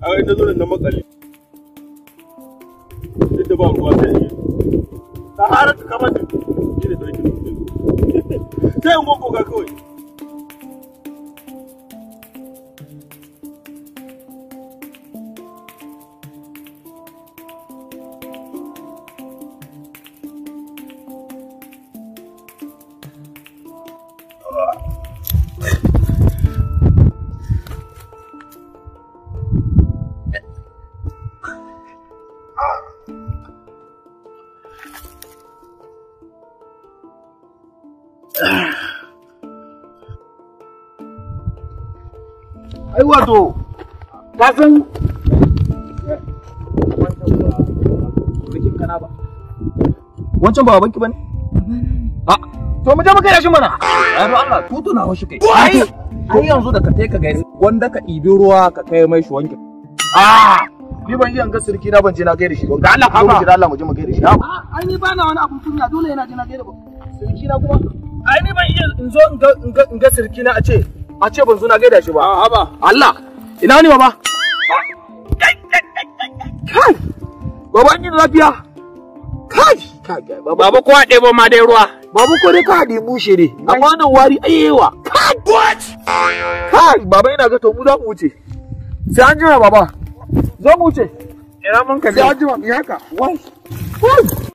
a ga ita zo da na makale duk da ba ruwa sai yi ta harar ta kama shi ne sarki sai in gogo ga kawai ai wato ka san wancan ba banki bane a to mu je mu kai shi mana ai do Allah tutu na hoshi kai ai ai yanzu da ka kai ka gaisa wanda ka ɗibi ruwa ka kai mai shi wankin a ni ban iya ga sirki na ban je na gaida shi ba da Allah ka mu da Allah mu je mu gaida shi ai ni bana wani abun kunya dole yana jina gaida ba sirki na kuma ai ni ban iya in zo in ga in ga in ga sirki na a ce a ce ban zo na gaida shi ba a haba Allah ina ne baba kai baba an yi lafiya kai kai baba baba ko a ɗebo ma dai ruwa baba ko dai ka haɗe bushe ne amma nan wari ayyewa kai what kai baba ina ga to mu za mu wuce sai an jira baba zo mu wuce ina mun ka sai an jira mu yi haka wai wai